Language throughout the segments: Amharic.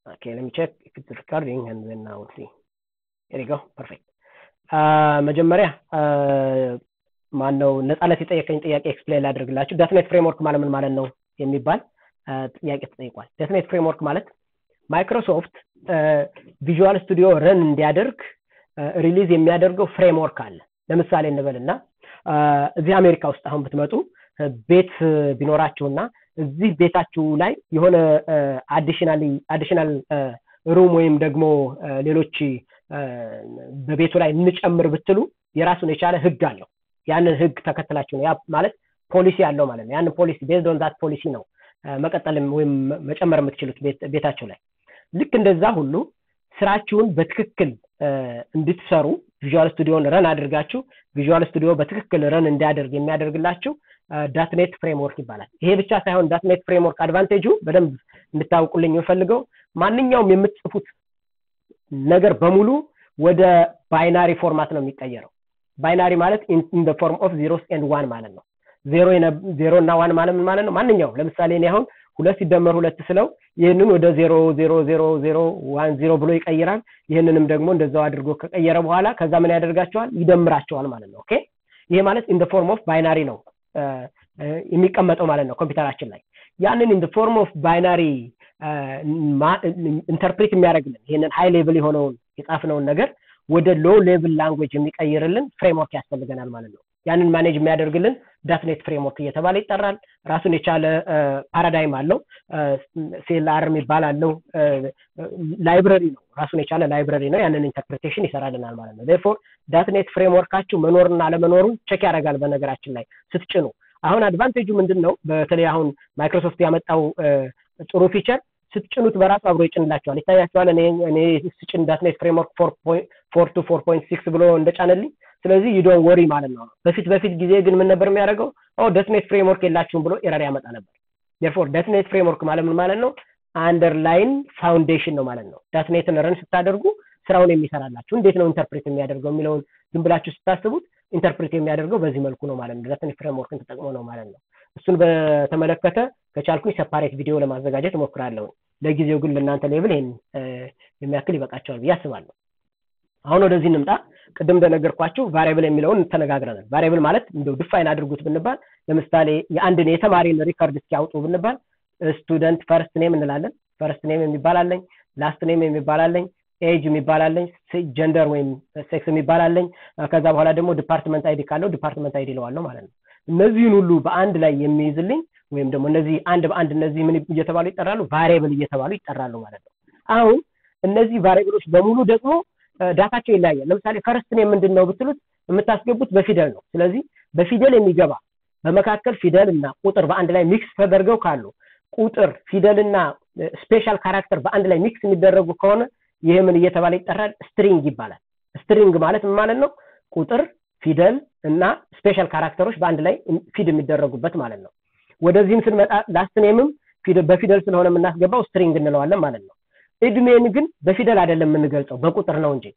Okay, let me check if it's recording and then I will see. Here you go. Perfect. መጀመሪያ ማን ነው ነፃነት የጠየቀኝ ጥያቄ ኤክስፕሌን ላድርግላችሁ። ዳትኔት ፍሬምወርክ ማለት ምን ማለት ነው የሚባል ጥያቄ ተጠይቋል። ዳትኔት ፍሬምወርክ ማለት ማይክሮሶፍት ቪዥዋል ስቱዲዮ ረን እንዲያደርግ ሪሊዝ የሚያደርገው ፍሬምወርክ አለ። ለምሳሌ እንበልና እዚህ አሜሪካ ውስጥ አሁን ብትመጡ ቤት ቢኖራችሁና እዚህ ቤታችሁ ላይ የሆነ አዲሽናል አዲሽናል ሩም ወይም ደግሞ ሌሎች በቤቱ ላይ እንጨምር ብትሉ የራሱን የቻለ ህግ አለው። ያንን ህግ ተከትላችሁ ነው ያ ማለት ፖሊሲ አለው ማለት ነው። ያንን ፖሊሲ ቤዝድ ኦን ዛት ፖሊሲ ነው መቀጠልም ወይም መጨመር የምትችሉት ቤታቸው ላይ። ልክ እንደዛ ሁሉ ስራችሁን በትክክል እንድትሰሩ ቪዥዋል ስቱዲዮን ረን አድርጋችሁ ቪዥዋል ስቱዲዮ በትክክል ረን እንዲያደርግ የሚያደርግላችሁ ዳትኔት ፍሬምወርክ ይባላል። ይሄ ብቻ ሳይሆን ዳትኔት ፍሬምወርክ አድቫንቴጁ በደንብ እንድታውቁልኝ የምፈልገው ማንኛውም የምትጽፉት ነገር በሙሉ ወደ ባይናሪ ፎርማት ነው የሚቀየረው። ባይናሪ ማለት ኢን ፎርም ኦፍ ዜሮስ ኤንድ ዋን ማለት ነው። ዜሮ ዜሮ እና ዋን ማለት ምን ማለት ነው? ማንኛውም ለምሳሌ እኔ አሁን ሁለት ሲደመር ሁለት ስለው ይህንን ወደ ዜሮ ዜሮ ዜሮ ዜሮ ዋን ዜሮ ብሎ ይቀይራል። ይህንንም ደግሞ እንደዛው አድርጎ ከቀየረ በኋላ ከዛ ምን ያደርጋቸዋል? ይደምራቸዋል ማለት ነው። ኦኬ ይሄ ማለት ኢን ፎርም ኦፍ ባይናሪ ነው የሚቀመጠው ማለት ነው ኮምፒውተራችን ላይ ያንን ኢን ፎርም ኦፍ ባይናሪ ኢንተርፕሬት የሚያደርግልን ይህንን ሃይ ሌቭል የሆነውን የጻፍነውን ነገር ወደ ሎ ሌቭል ላንጉጅ የሚቀይርልን ፍሬምወርክ ያስፈልገናል ማለት ነው። ያንን ማኔጅ የሚያደርግልን ዳትኔት ፍሬምወርክ እየተባለ ይጠራል። ራሱን የቻለ ፓራዳይም አለው። ሴልአር የሚባል አለው። ላይብረሪ ነው፣ ራሱን የቻለ ላይብረሪ ነው። ያንን ኢንተርፕሬቴሽን ይሰራልናል ማለት ነው። ዴርፎር ዳትኔት ፍሬምወርካችሁ መኖርና አለመኖሩን ቸክ ያደርጋል። በነገራችን ላይ ስትጭኑ አሁን አድቫንቴጁ ምንድን ነው? በተለይ አሁን ማይክሮሶፍት ያመጣው ጥሩ ፊቸር ስትጭኑት በራሱ አብሮ ይጭንላቸዋል። ይታያቸዋል። እኔ እኔ ስጭን ዳትኔት ፍሬምወርክ ፎር ቱ ፎር ፖይንት ሲክስ ብሎ እንደጫነልኝ ስለዚህ ዩዶን ወሪ ማለት ነው። በፊት በፊት ጊዜ ግን ምን ነበር የሚያደርገው? ኦ ዳትኔት ፍሬምወርክ የላችሁም ብሎ ኤረር ያመጣ ነበር። ዴርፎር ዳትኔት ፍሬምወርክ ማለት ምን ማለት ነው? አንደርላይን ፋውንዴሽን ነው ማለት ነው። ዳትኔትን ረን ስታደርጉ ስራውን የሚሰራላችሁ እንዴት ነው ኢንተርፕሬት የሚያደርገው የሚለውን ዝም ብላችሁ ስታስቡት ኢንተርፕሬት የሚያደርገው በዚህ መልኩ ነው ማለት ነው። ዳትኔት ፍሬምወርክን ተጠቅሞ ነው ማለት ነው። እሱን በተመለከተ ከቻልኩኝ ሰፓሬት ቪዲዮ ለማዘጋጀት እሞክራለሁ። ለጊዜው ግን ለእናንተ ሌብል ይሄን የሚያክል ይበቃቸዋል ብዬ አስባለሁ። አሁን ወደዚህ እንምጣ። ቅድም እንደነገርኳችሁ ቫሪያብል የሚለውን ተነጋግረናል። ቫሪያብል ማለት እንደው ድፋይን አድርጉት ብንባል ለምሳሌ የአንድን የተማሪን ሪከርድ እስኪያውጡ ብንባል ስቱደንት ፈርስት ኔም እንላለን። ፈርስት ኔም የሚባል አለኝ፣ ላስት ኔም የሚባል አለኝ፣ ኤጅ የሚባል አለኝ፣ ጀንደር ወይም ሴክስ የሚባል አለኝ። ከዛ በኋላ ደግሞ ዲፓርትመንት አይዲ ካለው ዲፓርትመንት አይዲ ለዋለሁ ማለት ነው። እነዚህን ሁሉ በአንድ ላይ የሚይዝልኝ ወይም ደግሞ እነዚህ አንድ በአንድ እነዚህ ምን እየተባሉ ይጠራሉ? ቫሪያብል እየተባሉ ይጠራሉ ማለት ነው። አሁን እነዚህ ቫሪያብሎች በሙሉ ደግሞ ዳታቸው ይለያያል። ለምሳሌ ፈርስት ኔም ምንድን ነው ብትሉት የምታስገቡት በፊደል ነው። ስለዚህ በፊደል የሚገባ በመካከል ፊደል እና ቁጥር በአንድ ላይ ሚክስ ተደርገው ካሉ ቁጥር ፊደል እና ስፔሻል ካራክተር በአንድ ላይ ሚክስ የሚደረጉ ከሆነ ይህ ምን እየተባለ ይጠራል? ስትሪንግ ይባላል። ስትሪንግ ማለት ምን ማለት ነው? ቁጥር ፊደል እና ስፔሻል ካራክተሮች በአንድ ላይ ፊድ የሚደረጉበት ማለት ነው። ወደዚህም ስንመጣ ላስት ኔምም በፊደል ስለሆነ የምናስገባው ስትሪንግ እንለዋለን ማለት ነው። እድሜን ግን በፊደል አይደለም የምንገልጸው በቁጥር ነው እንጂ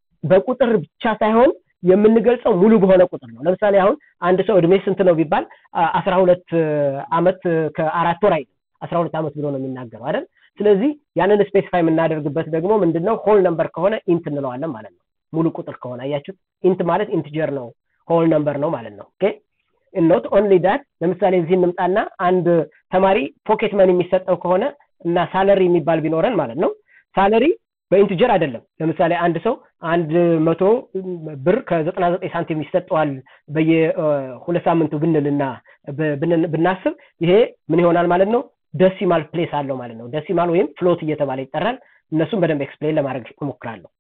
በቁጥር ብቻ ሳይሆን የምንገልጸው ሙሉ በሆነ ቁጥር ነው። ለምሳሌ አሁን አንድ ሰው እድሜ ስንት ነው ቢባል አስራ ሁለት አመት ከአራት ወር አይደለም አስራ ሁለት አመት ብሎ ነው የሚናገረው አይደል? ስለዚህ ያንን ስፔሲፋይ የምናደርግበት ደግሞ ምንድነው ሆል ነምበር ከሆነ ኢንት እንለዋለን ማለት ነው። ሙሉ ቁጥር ከሆነ አያችሁት? ኢንት ማለት ኢንትጀር ነው፣ ሆል ነምበር ነው ማለት ነው። ኦኬ ኖት ኦንሊ ዳት ለምሳሌ እዚህ እንምጣና አንድ ተማሪ ፖኬት መኒ የሚሰጠው ከሆነ እና ሳለሪ የሚባል ቢኖረን ማለት ነው። ሳለሪ በኢንትጀር አይደለም። ለምሳሌ አንድ ሰው አንድ መቶ ብር ከዘጠና ዘጠኝ ሳንቲም ይሰጠዋል በየሁለት ሳምንቱ ብንል እና ብናስብ ይሄ ምን ይሆናል ማለት ነው? ደሲማል ፕሌስ አለው ማለት ነው። ደሲማል ወይም ፍሎት እየተባለ ይጠራል። እነሱም በደንብ ኤክስፕሌን ለማድረግ እሞክራለሁ።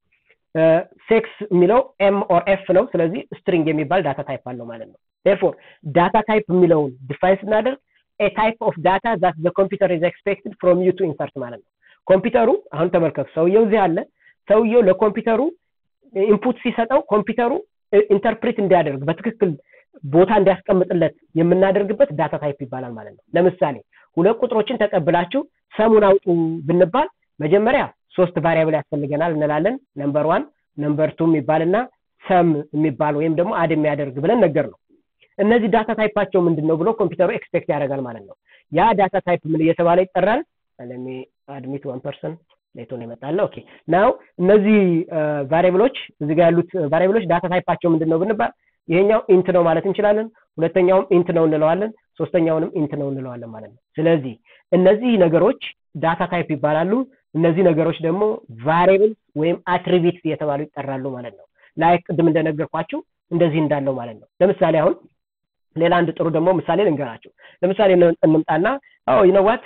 ሴክስ የሚለው ኤም ኦር ኤፍ ነው። ስለዚህ ስትሪንግ የሚባል ዳታ ታይፕ አለው ማለት ነው። ቴርፎር ዳታ ታይፕ የሚለውን ዲፋይን ስናደርግ ኤ ታይፕ ኦፍ ዳታ ዛት ዘ ኮምፒውተር ኢዝ ኤክስፔክትድ ፍሮም ዩ ቱ ኢንሰርት ማለት ነው። ኮምፒውተሩ አሁን ተመልከቱ፣ ሰውየው እዚህ አለ። ሰውየው ለኮምፒውተሩ ኢንፑት ሲሰጠው ኮምፒውተሩ ኢንተርፕሬት እንዲያደርግ በትክክል ቦታ እንዲያስቀምጥለት የምናደርግበት ዳታ ታይፕ ይባላል ማለት ነው። ለምሳሌ ሁለት ቁጥሮችን ተቀብላችሁ ሰሙን አውጡ ብንባል መጀመሪያ ሶስት ቫሪያብል ያስፈልገናል እንላለን። ነምበር ዋን ነምበር ቱ የሚባልና ሰም የሚባል ወይም ደግሞ አድ የሚያደርግ ብለን ነገር ነው። እነዚህ ዳታ ታይፓቸው ምንድን ነው ብሎ ኮምፒውተሩ ኤክስፔክት ያደርጋል ማለት ነው። ያ ዳታ ታይፕ ምን እየተባለ ይጠራል? ለሚ አድሚት ዋን ፐርሰን ሌቶን የመጣለ ኦኬ ናው እነዚህ ቫሪብሎች እዚህ ጋር ያሉት ቫሪብሎች ዳታ ታይፓቸው ምንድን ነው ብንባል ይሄኛው ኢንት ነው ማለት እንችላለን ሁለተኛውም ኢንት ነው እንለዋለን ሶስተኛውንም ኢንት ነው እንለዋለን ማለት ነው ስለዚህ እነዚህ ነገሮች ዳታ ታይፕ ይባላሉ እነዚህ ነገሮች ደግሞ ቫሪብል ወይም አትሪቢትስ እየተባሉ ይጠራሉ ማለት ነው ላይ ቅድም እንደነገርኳችሁ እንደዚህ እንዳለው ማለት ነው ለምሳሌ አሁን ሌላ አንድ ጥሩ ደግሞ ምሳሌ ልንገራችሁ ለምሳሌ እንምጣና ይነዋት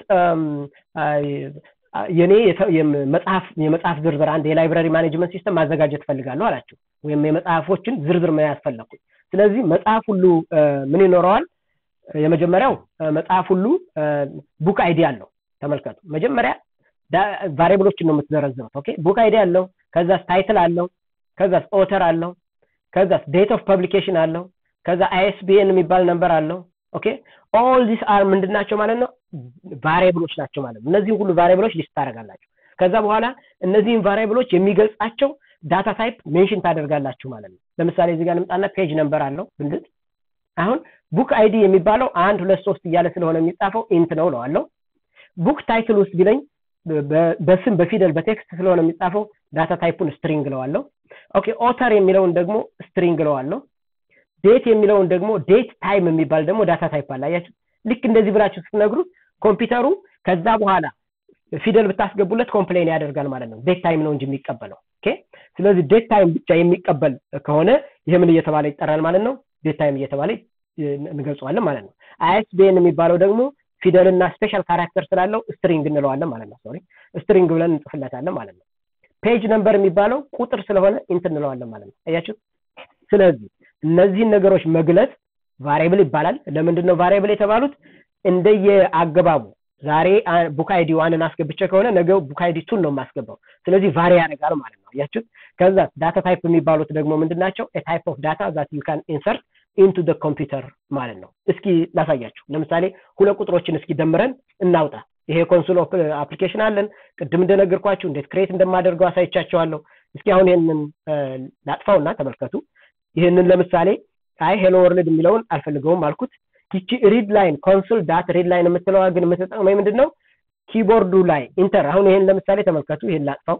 የኔ መጽሐፍ የመጽሐፍ ዝርዝር አንድ የላይብራሪ ማኔጅመንት ሲስተም ማዘጋጀት ፈልጋለሁ አላችሁ ወይም የመጽሐፎችን ዝርዝር መያዝ ፈለግኩኝ ስለዚህ መጽሐፍ ሁሉ ምን ይኖረዋል የመጀመሪያው መጽሐፍ ሁሉ ቡክ አይዲ አለው ተመልከቱ መጀመሪያ ቫሪብሎችን ነው የምትዘረዝሩት ኦኬ ቡክ አይዲ አለው ከዛስ ታይትል አለው ከዛስ ኦተር አለው ከዛስ ዴት ኦፍ ፐብሊኬሽን አለው ከዛ አይኤስቢኤን የሚባል ነንበር አለው ኦኬ ኦል ዲስ አር ምንድን ናቸው ማለት ነው ቫሪብሎች ናቸው ማለት ነው እነዚህን ሁሉ ቫሪብሎች ሊስት ታደርጋላችሁ ከዛ በኋላ እነዚህን ቫሪብሎች የሚገልጻቸው ዳታ ታይፕ ሜንሽን ታደርጋላችሁ ማለት ነው ለምሳሌ እዚህ ጋር ልምጣና ፔጅ ነንበር አለው ብንድት አሁን ቡክ አይዲ የሚባለው አንድ ሁለት ሶስት እያለ ስለሆነ የሚጻፈው ኢንት ነው ለዋለው ቡክ ታይትል ውስጥ ቢለኝ በስም በፊደል በቴክስት ስለሆነ የሚጻፈው ዳታ ታይፑን ስትሪንግ ለዋለው ኦኬ ኦተር የሚለውን ደግሞ ስትሪንግ ለዋለው ዴት የሚለውን ደግሞ ዴት ታይም የሚባል ደግሞ ዳታ ታይፕ አለ አያችሁ ልክ እንደዚህ ብላችሁ ስትነግሩት ኮምፒውተሩ ከዛ በኋላ ፊደል ብታስገቡለት ኮምፕሌን ያደርጋል ማለት ነው ዴት ታይም ነው እንጂ የሚቀበለው ኦኬ ስለዚህ ዴት ታይም ብቻ የሚቀበል ከሆነ ይህ ምን እየተባለ ይጠራል ማለት ነው ዴት ታይም እየተባለ እንገልጸዋለን ማለት ነው አይኤስቢኤን የሚባለው ደግሞ ፊደልና ስፔሻል ካራክተር ስላለው ስትሪንግ እንለዋለን ማለት ነው ሶሪ ስትሪንግ ብለን እንጽፍለታለን ማለት ነው ፔጅ ነምበር የሚባለው ቁጥር ስለሆነ ኢንት እንለዋለን ማለት ነው አያችሁ ስለዚህ እነዚህን ነገሮች መግለጽ ቫሪብል ይባላል ለምንድን ነው ቫሪብል የተባሉት እንደየ አገባቡ ዛሬ ቡክ አይዲ ዋንን አስገብቼ ከሆነ ነገ ቡክ አይዲ ቱን ነው የማስገባው ስለዚህ ቫሪ ያደርጋል ማለት ነው ያችሁት ከዛ ዳታ ታይፕ የሚባሉት ደግሞ ምንድን ናቸው ታይፕ ኦፍ ዳታ ዛት ዩ ካን ኢንሰርት ኢንቱ ደ ኮምፒውተር ማለት ነው እስኪ ላሳያችሁ ለምሳሌ ሁለት ቁጥሮችን እስኪ ደምረን እናውጣ ይሄ ኮንሶል አፕሊኬሽን አለን ቅድም እንደነገርኳችሁ እንዴት ክሬት እንደማደርገው አሳይቻቸዋለሁ እስኪ አሁን ይህንን ላጥፋውና ተመልከቱ ይህንን ለምሳሌ አይ ሄሎ ወርልድ የሚለውን አልፈልገውም አልኩት ይቺ ሪድ ላይን ኮንሶል ዳት ሪድ ላይን የምትለዋ ግን የምትጠቅመኝ ምንድን ነው ኪቦርዱ ላይ ኢንተር አሁን ይሄን ለምሳሌ ተመልከቱ ይሄን ላጥፋው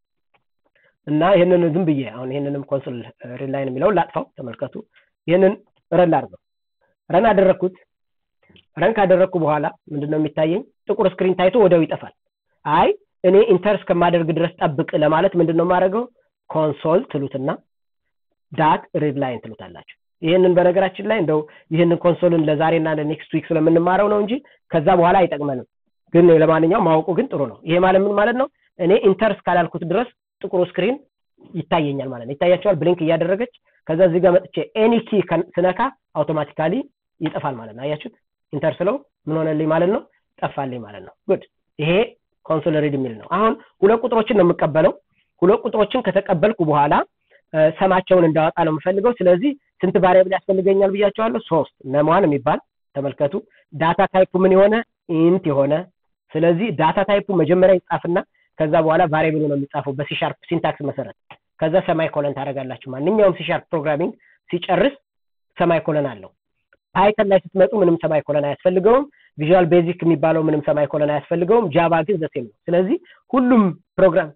እና ይህንን ዝም ብዬ አሁን ይህንንም ኮንሶል ሪድ ላይን የሚለውን ላጥፋው ተመልከቱ ይህንን ረን ላድርገው ረን አደረግኩት ረን ካደረግኩ በኋላ ምንድነው የሚታየኝ ጥቁር ስክሪን ታይቶ ወዲያው ይጠፋል አይ እኔ ኢንተር እስከማደርግ ድረስ ጠብቅ ለማለት ምንድን ነው የማደርገው ኮንሶል ትሉትና ዳት ሪድ ላይን ትሉታላችሁ ይህንን በነገራችን ላይ እንደው ይህንን ኮንሶልን ለዛሬና ለኔክስት ዊክ ስለምንማረው ነው እንጂ ከዛ በኋላ አይጠቅመንም ግን ለማንኛውም ማወቁ ግን ጥሩ ነው ይሄ ማለት ምን ማለት ነው እኔ ኢንተር እስካላልኩት ድረስ ጥቁሩ ስክሪን ይታየኛል ማለት ነው ይታያቸዋል ብሊንክ እያደረገች ከዛ እዚህ ጋር መጥቼ ኤኒ ኪ ስነካ አውቶማቲካሊ ይጠፋል ማለት ነው አያችሁት ኢንተር ስለው ምን ሆነልኝ ማለት ነው ጠፋልኝ ማለት ነው ጉድ ይሄ ኮንሶል ሪድ የሚል ነው አሁን ሁለት ቁጥሮችን ነው የምቀበለው ሁለት ቁጥሮችን ከተቀበልኩ በኋላ ሰማቸውን እንዳወጣ ነው የምፈልገው ስለዚህ ስንት ቫሪያብል ያስፈልገኛል ብያቸዋለሁ ሶስት ነሟን የሚባል ተመልከቱ ዳታ ታይፑ ምን የሆነ ኢንት የሆነ ስለዚህ ዳታ ታይፑ መጀመሪያ ይጻፍና ከዛ በኋላ ቫሪያብሉ ነው የሚጻፈው በሲሻርፕ ሲንታክስ መሰረት ከዛ ሰማይ ኮለን ታደረጋላችሁ ማንኛውም ሲሻርፕ ፕሮግራሚንግ ሲጨርስ ሰማይ ኮለን አለው ፓይተን ላይ ስትመጡ ምንም ሰማይ ኮለን አያስፈልገውም ቪዥዋል ቤዚክ የሚባለው ምንም ሰማይ ኮለን አያስፈልገውም ጃቫ ግን ዘሴም ነው ስለዚህ ሁሉም ፕሮግራም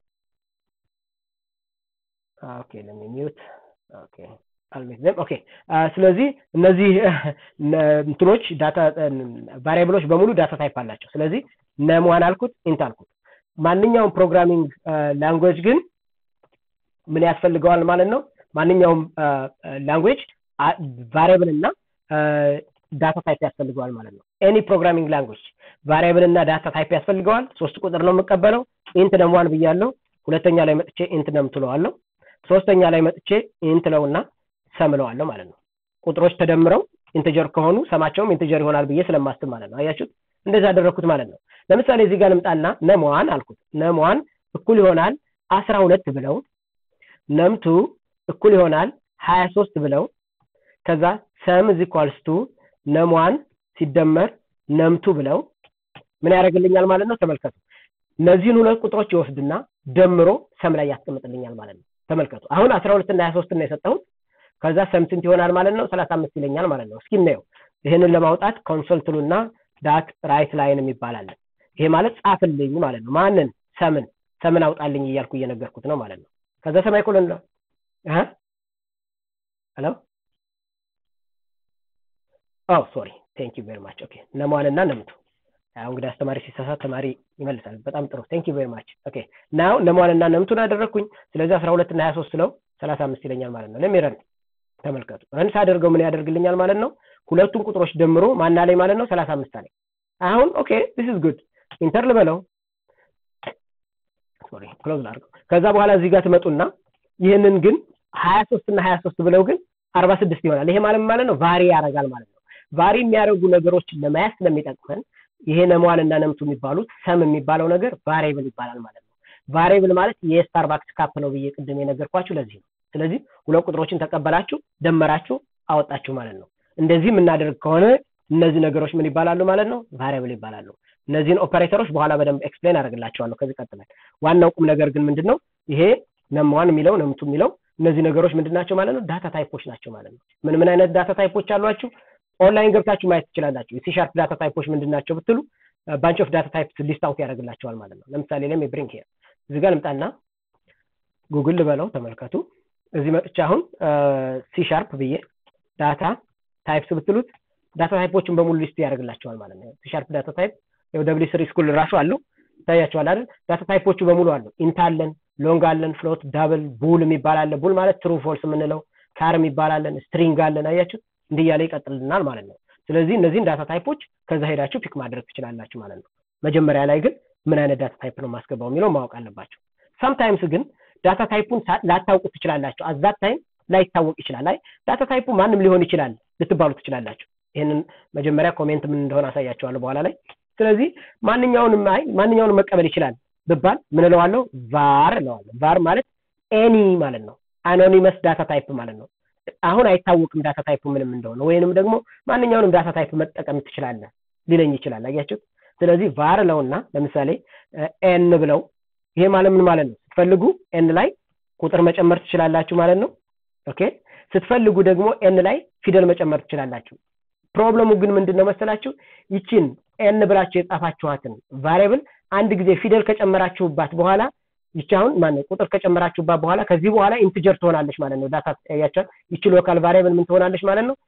ኦኬ ለሚ ሚዩት ኦኬ አልሜክዘም ኦኬ ስለዚህ እነዚህ እንትኖች ዳታ ቫሪያብሎች በሙሉ ዳታ ታይፕ አላቸው ስለዚህ ነሟን አልኩት ኢንት አልኩት ማንኛውም ፕሮግራሚንግ ላንጉዌጅ ግን ምን ያስፈልገዋል ማለት ነው ማንኛውም ላንጉዌጅ ቫሪያብል እና ዳታ ታይፕ ያስፈልገዋል ማለት ነው ኤኒ ፕሮግራሚንግ ላንጉዌጅ ቫሪያብል እና ዳታ ታይፕ ያስፈልገዋል ሶስት ቁጥር ነው የምቀበለው ኢንት ነሟን ብያለሁ ሁለተኛ ላይ መጥቼ ኢንት ነም ትለዋለሁ ሶስተኛ ላይ መጥቼ ኢንት ለውና ሰምለዋለሁ ማለት ነው ቁጥሮች ተደምረው ኢንተጀር ከሆኑ ሰማቸውም ኢንተጀር ይሆናል ብዬ ስለማስብ ማለት ነው አያችሁት እንደዚህ ያደረግኩት ማለት ነው ለምሳሌ እዚህ ጋር ልምጣና ነሟን አልኩት ነሟን እኩል ይሆናል አስራ ሁለት ብለው ነምቱ እኩል ይሆናል ሀያ ሶስት ብለው ከዛ ሰም እዚ ኳልስቱ ነሟን ሲደመር ነምቱ ብለው ምን ያደርግልኛል ማለት ነው ተመልከቱ እነዚህን ሁለት ቁጥሮች ይወስድና ደምሮ ሰም ላይ ያስቀምጥልኛል ማለት ነው ተመልከቱ አሁን አስራ ሁለት እና ሀያ ሶስት ነው የሰጠሁት ከዛ ሰም ስንት ይሆናል ማለት ነው ሰላሳ አምስት ይለኛል ማለት ነው እስኪ እናየው ይህንን ለማውጣት ኮንሶል ትሉና ዳት ራይት ላይን የሚባላለን ይሄ ማለት ጻፍልኝ ማለት ነው ማንን ሰምን ሰምን አውጣልኝ እያልኩ እየነገርኩት ነው ማለት ነው ከዛ ሰማይ ኮሎን ነው ሄሎ ኦ ሶሪ ቴንክ ዩ ቬሪ ማች ኦኬ ነሟልና ነምቱ አሁን እንግዲህ አስተማሪ ሲሳሳት ተማሪ ይመልሳል በጣም ጥሩ ቴንክ ዩ ቬሪ ማች ኦኬ ናው ነሟልና ነምቱን አደረግኩኝ ስለዚህ 12 እና 23 ስለው 35 ይለኛል ማለት ነው ለሚረን ተመልከቱ ረን ሳደርገው ምን ያደርግልኛል ማለት ነው ሁለቱን ቁጥሮች ደምሮ ማና ላይ ማለት ነው 35 ላይ አሁን ኦኬ ዲስ ኢዝ ጉድ ኢንተር ልበለው ሶሪ ክሎዝ ላድርገው ከዛ በኋላ እዚህ ጋር ትመጡና ይህንን ግን 23 እና 23 ብለው ግን 46 ይሆናል ይሄ ማለት ማለት ነው ቫሪ ያደርጋል ማለት ነው ቫሪ የሚያደርጉ ነገሮችን ለማያዝ ስለሚጠቅመን ይሄ ነሟል እና ነምቱ የሚባሉት ሰም የሚባለው ነገር ቫሪብል ይባላል ማለት ነው ቫሪብል ማለት የስታርባክስ ካፕ ነው ብዬ ቅድም የነገርኳችሁ ለዚህ ነው ስለዚህ ሁለት ቁጥሮችን ተቀበላችሁ ደመራችሁ አወጣችሁ ማለት ነው እንደዚህ የምናደርግ ከሆነ እነዚህ ነገሮች ምን ይባላሉ ማለት ነው ቫሪብል ይባላሉ እነዚህን ኦፐሬተሮች በኋላ በደንብ ኤክስፕሌን አደርግላቸዋለሁ ከዚህ ቀጥላል ዋናው ቁም ነገር ግን ምንድን ነው ይሄ ነምዋን የሚለው ነምቱ የሚለው እነዚህ ነገሮች ምንድን ናቸው ማለት ነው ዳታ ታይፖች ናቸው ማለት ነው ምን ምን አይነት ዳታ ታይፖች አሏችሁ ኦንላይን ገብታችሁ ማየት ትችላላችሁ የሲ ሻርፕ ዳታ ታይፖች ምንድን ናቸው ብትሉ ባንች ኦፍ ዳታ ታይፕስ ሊስት አውት ያደርግላቸዋል ማለት ነው ለምሳሌ ለም ብሪንግ ሄር እዚህ ጋር ልምጣና ጉግል ልበለው ተመልከቱ እዚህ መጥቻ አሁን ሲ ሻርፕ ብዬ ዳታ ታይፕስ ብትሉት ዳታ ታይፖችን በሙሉ ሊስት ያደርግላቸዋል ማለት ነው ሲ ሻርፕ ዳታ ታይፕ ያው ደብሊ ስሪ ስኩል ራሱ አለው ይታያቸዋል አይደል ዳታ ታይፖቹ በሙሉ አሉ ኢንት አለን ሎንግ አለን ፍሎት ዳብል ቡል የሚባል አለ ቡል ማለት ትሩ ፎልስ የምንለው ካር የሚባል አለን ስትሪንግ አለን አያችሁ እንዲህ እያለ ይቀጥልናል ማለት ነው ስለዚህ እነዚህን ዳታ ታይፖች ከዛ ሄዳችሁ ፒክ ማድረግ ትችላላችሁ ማለት ነው መጀመሪያ ላይ ግን ምን አይነት ዳታ ታይፕ ነው ማስገባው የሚለው ማወቅ አለባቸው ሳምታይምስ ግን ዳታ ታይፑን ላታውቁ ትችላላችሁ አዛት ታይም ላይታወቅ ይችላል አይ ዳታ ታይፑ ማንም ሊሆን ይችላል ልትባሉ ትችላላችሁ ይህንን መጀመሪያ ኮሜንት ምን እንደሆነ አሳያቸዋለሁ በኋላ ላይ ስለዚህ ማንኛውንም አይ ማንኛውንም መቀበል ይችላል ብባል ምን እለዋለሁ ቫር እለዋለሁ ቫር ማለት ኤኒ ማለት ነው አኖኒመስ ዳታ ታይፕ ማለት ነው አሁን አይታወቅም ዳታ ታይፕ ምንም እንደሆነ ወይንም ደግሞ ማንኛውንም ዳታ ታይፕ መጠቀም ትችላለህ ሊለኝ ይችላል አያችሁት ስለዚህ ቫር ለውና ለምሳሌ ኤን ብለው ይሄ ማለት ምን ማለት ነው ስትፈልጉ ኤን ላይ ቁጥር መጨመር ትችላላችሁ ማለት ነው ኦኬ ስትፈልጉ ደግሞ ኤን ላይ ፊደል መጨመር ትችላላችሁ ፕሮብለሙ ግን ምንድን ነው መሰላችሁ ይችን ኤን ብላችሁ የጻፋችኋትን ቫሪያብል አንድ ጊዜ ፊደል ከጨመራችሁባት በኋላ ይቺ አሁን ማነው ቁጥር ከጨመራችሁባት በኋላ ከዚህ በኋላ ኢንትጀር ትሆናለች ማለት ነው ዳታ ያያቸዋል ይቺ ሎካል ቫሪያብል ምን ትሆናለች ማለት ነው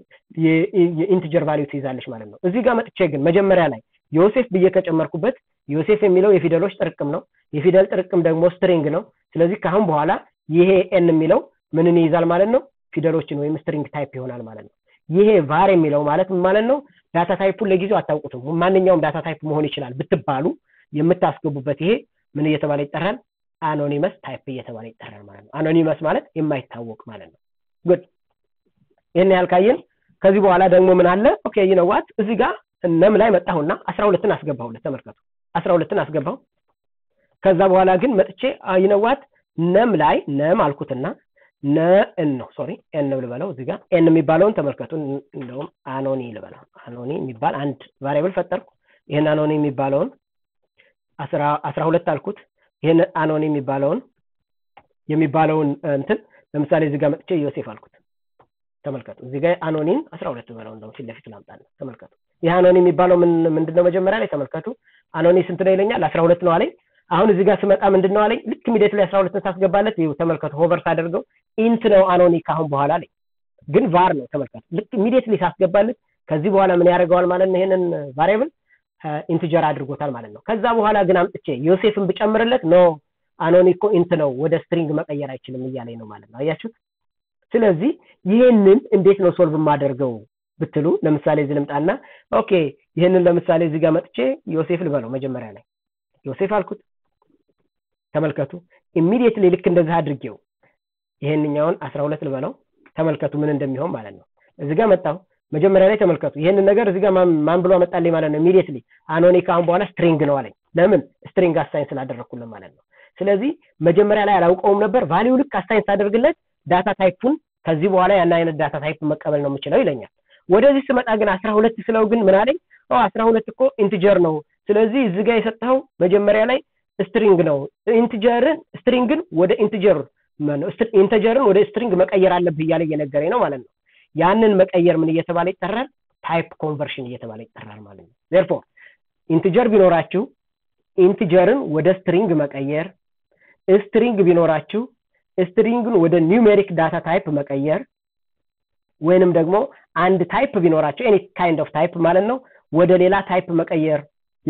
የኢንትጀር ቫሊዩ ትይዛለች ማለት ነው እዚህ ጋር መጥቼ ግን መጀመሪያ ላይ ዮሴፍ ብዬ ከጨመርኩበት ዮሴፍ የሚለው የፊደሎች ጥርቅም ነው የፊደል ጥርቅም ደግሞ ስትሪንግ ነው ስለዚህ ከአሁን በኋላ ይሄ ኤን የሚለው ምንን ይይዛል ማለት ነው ፊደሎችን ወይም ስትሪንግ ታይፕ ይሆናል ማለት ነው ይሄ ቫር የሚለው ማለት ምን ማለት ነው ዳታ ታይፑን ለጊዜው አታውቁትም ማንኛውም ዳታ ታይፕ መሆን ይችላል ብትባሉ የምታስገቡበት ይሄ ምን እየተባለ ይጠራል አኖኒመስ ታይፕ እየተባለ ይጠራል ማለት ነው አኖኒመስ ማለት የማይታወቅ ማለት ነው ጉድ ይህን ያህል ካየን ከዚህ በኋላ ደግሞ ምን አለ ኦኬ ይነዋት እዚህ ጋር ነም ላይ መጣሁና አስራ ሁለትን አስገባሁለት ተመልከቱ አስራ ሁለትን አስገባሁ ከዛ በኋላ ግን መጥቼ ይነዋት ነም ላይ ነም አልኩትና ነን ነው ሶሪ ኤን ልበለው እዚህ ጋር ኤን የሚባለውን ተመልከቱ እንደውም አኖኒ ልበለው አኖኒ የሚባል አንድ ቫሪያብል ፈጠርኩ ይህን አኖኒ የሚባለውን አስራ ሁለት አልኩት ይህን አኖኒ የሚባለውን የሚባለውን እንትን ለምሳሌ እዚህ ጋር መጥቼ ዮሴፍ አልኩት ተመልከቱ እዚህ ጋር አኖኒን አስራ ሁለት ብለው እንደውም ፊት ለፊት ላምጣለ ተመልከቱ ይህ አኖኒ የሚባለው ምንድነው መጀመሪያ ላይ ተመልከቱ አኖኒ ስንት ነው ይለኛል አስራ ሁለት ነው አለኝ አሁን እዚህ ጋር ስመጣ ምንድን ነው አለኝ ልክ ሚዴት ላይ አስራ ሁለትን ሳስገባለት ይኸው ተመልከቱ ሆቨር ሳደርገው ኢንት ነው አኖኒ ካሁን በኋላ አለኝ ግን ቫር ነው ተመልከቱ ልክ ኢሚዲየትሊ ሳስገባለት ከዚህ በኋላ ምን ያደርገዋል ማለት ነው ይሄንን ቫሪያብል ኢንትጀር አድርጎታል ማለት ነው ከዛ በኋላ ግን አምጥቼ ዮሴፍን ብጨምርለት ኖ አኖኒ እኮ ኢንት ነው ወደ ስትሪንግ መቀየር አይችልም እያለኝ ነው ማለት ነው አያችሁት ስለዚህ ይህንን እንዴት ነው ሶልቭ የማደርገው ብትሉ ለምሳሌ እዚህ ልምጣና ኦኬ ይህንን ለምሳሌ እዚህ ጋር መጥቼ ዮሴፍ ልበለው መጀመሪያ ላይ ዮሴፍ አልኩት ተመልከቱ ኢሚዲየትሊ ልክ እንደዚህ አድርጌው ይሄንኛውን አስራ ሁለት ልበለው ተመልከቱ ምን እንደሚሆን ማለት ነው እዚህ ጋር መጣሁ መጀመሪያ ላይ ተመልከቱ ይሄንን ነገር እዚህ ጋር ማን ብሎ አመጣልኝ ማለት ነው ኢሚዲየትሊ አኖኒ ካሁን በኋላ ስትሪንግ ነው አለኝ ለምን ስትሪንግ አሳይን ስላደረግኩልን ማለት ነው ስለዚህ መጀመሪያ ላይ አላውቀውም ነበር ቫሊዩ ልክ አሳይን ሳደርግለት ዳታ ታይፑን ከዚህ በኋላ ያን አይነት ዳታ ታይፕ መቀበል ነው የምችለው ይለኛል ወደዚህ ስመጣ ግን አስራ ሁለት ስለው ግን ምን አለኝ አስራ ሁለት እኮ ኢንትጀር ነው ስለዚህ እዚህ ጋር የሰጠኸው መጀመሪያ ላይ ስትሪንግ ነው ኢንትጀርን ስትሪንግን ወደ ኢንትጀር ኢንተጀርን ወደ ስትሪንግ መቀየር አለብህ እያለ እየነገረኝ ነው ማለት ነው ያንን መቀየር ምን እየተባለ ይጠራል ታይፕ ኮንቨርሽን እየተባለ ይጠራል ማለት ነው ዜርፎር ኢንቲጀር ቢኖራችሁ ኢንቲጀርን ወደ ስትሪንግ መቀየር ስትሪንግ ቢኖራችሁ ስትሪንግን ወደ ኒውሜሪክ ዳታ ታይፕ መቀየር ወይንም ደግሞ አንድ ታይፕ ቢኖራቸው ኤኒ ካይንድ ኦፍ ታይፕ ማለት ነው ወደ ሌላ ታይፕ መቀየር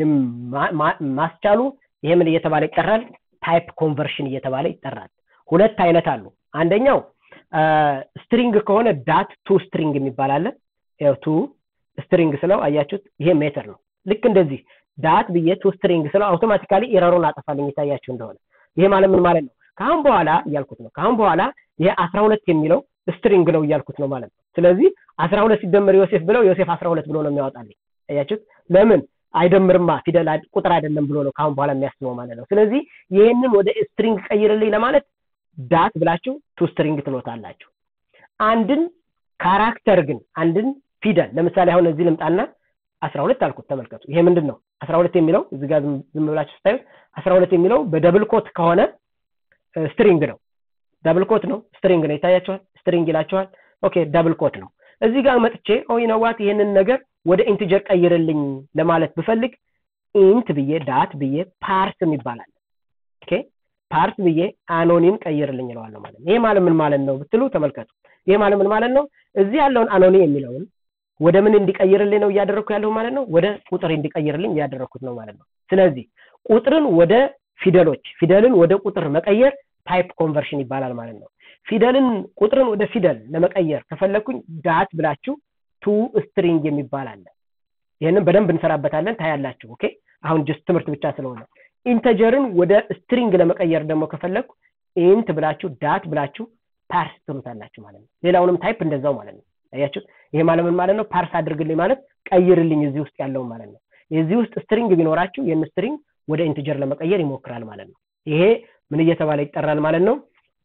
ማስቻሉ ይሄ ምን እየተባለ ይጠራል ታይፕ ኮንቨርሽን እየተባለ ይጠራል ሁለት አይነት አሉ አንደኛው ስትሪንግ ከሆነ ዳት ቱ ስትሪንግ የሚባል አለ ያው ቱ ስትሪንግ ስለው አያችሁት ይሄ ሜተር ነው ልክ እንደዚህ ዳት ብዬ ቱ ስትሪንግ ስለው አውቶማቲካሊ ኤረሩን አጠፋልኝ የታያችሁ እንደሆነ ይሄ ማለት ምን ማለት ነው ከአሁን በኋላ እያልኩት ነው ከአሁን በኋላ ይሄ አስራ ሁለት የሚለው ስትሪንግ ነው እያልኩት ነው ማለት ነው ስለዚህ አስራ ሁለት ሲደመር ዮሴፍ ብለው ዮሴፍ አስራ ሁለት ብሎ ነው የሚያወጣልኝ አያችሁት ለምን አይደምርማ ፊደል ቁጥር አይደለም ብሎ ነው ከአሁን በኋላ የሚያስበው ማለት ነው ስለዚህ ይህንን ወደ ስትሪንግ ቀይርልኝ ለማለት ዳት ብላችሁ ቱ ስትሪንግ ትሎታላችሁ አንድን ካራክተር ግን አንድን ፊደል ለምሳሌ አሁን እዚህ ልምጣና አስራ ሁለት አልኩት ተመልከቱ ይሄ ምንድን ነው አስራ ሁለት የሚለው እዚህ ጋር ዝም ብላችሁ ስታዩት አስራ ሁለት የሚለው በደብል ኮት ከሆነ ስትሪንግ ነው ደብል ኮት ነው ስትሪንግ ነው ይታያቸዋል ስትሪንግ ይላቸዋል ኦኬ ደብል ኮት ነው እዚህ ጋር መጥቼ ኦ ይነዋት ይሄንን ነገር ወደ ኢንቲጀር ቀይርልኝ ለማለት ብፈልግ ኢንት ብዬ ዳት ብዬ ፓርስ ይባላል ኦኬ ፓርስ ብዬ አኖኒም ቀይርልኝ እለዋለሁ ማለት ነው ይሄ ማለት ምን ማለት ነው ብትሉ ተመልከቱ ይሄ ማለት ምን ማለት ነው እዚህ ያለውን አኖኒ የሚለውን ወደ ምን እንዲቀይርልኝ ነው እያደረግኩ ያለሁ ማለት ነው ወደ ቁጥር እንዲቀይርልኝ እያደረግኩት ነው ማለት ነው ስለዚህ ቁጥርን ወደ ፊደሎች ፊደልን ወደ ቁጥር መቀየር ታይፕ ኮንቨርሽን ይባላል ማለት ነው ፊደልን ቁጥርን ወደ ፊደል ለመቀየር ከፈለኩኝ ዳት ብላችሁ ቱ ስትሪንግ የሚባል አለ ይህንን በደንብ እንሰራበታለን ታያላችሁ ኦኬ አሁን ጅስት ትምህርት ብቻ ስለሆነ ኢንተጀርን ወደ ስትሪንግ ለመቀየር ደግሞ ከፈለኩ ኢንት ብላችሁ ዳት ብላችሁ ፓርስ ትሉታላችሁ ማለት ነው ሌላውንም ታይፕ እንደዛው ማለት ነው አያችሁ ይሄ ማለት ምን ማለት ነው ፓርስ አድርግልኝ ማለት ቀይርልኝ እዚህ ውስጥ ያለው ማለት ነው የዚህ ውስጥ ስትሪንግ ቢኖራችሁ ይህን ስትሪንግ ወደ ኢንቲጀር ለመቀየር ይሞክራል ማለት ነው ይሄ ምን እየተባለ ይጠራል ማለት ነው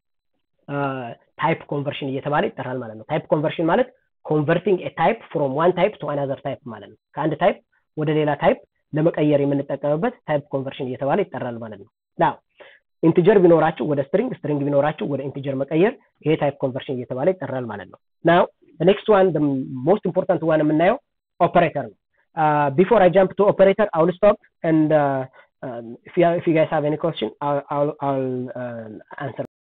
ታይፕ ኮንቨርሽን እየተባለ ይጠራል ማለት ነው ታይፕ ኮንቨርሽን ማለት ኮንቨርቲንግ ታይፕ ፍሮም ዋን ታይፕ ቱ አናዘር ታይፕ ማለት ነው ከአንድ ታይፕ ወደ ሌላ ታይፕ ለመቀየር የምንጠቀምበት ታይፕ ኮንቨርሽን እየተባለ ይጠራል ማለት ነው ናው ኢንቲጀር ቢኖራችሁ ወደ ስትሪንግ ስትሪንግ ቢኖራችሁ ወደ ኢንቲጀር መቀየር ይሄ ታይፕ ኮንቨርሽን እየተባለ ይጠራል ማለት ነው ናው ኔክስት ዋን ሞስት ኢምፖርታንት ዋን የምናየው ኦፐሬተር ነው ቢፎር አይ ጃምፕ ቱ ኦፐሬተር አውል ስቶፕ and uh, um, if you if you guys have any question, I'll I'll, I'll uh, answer.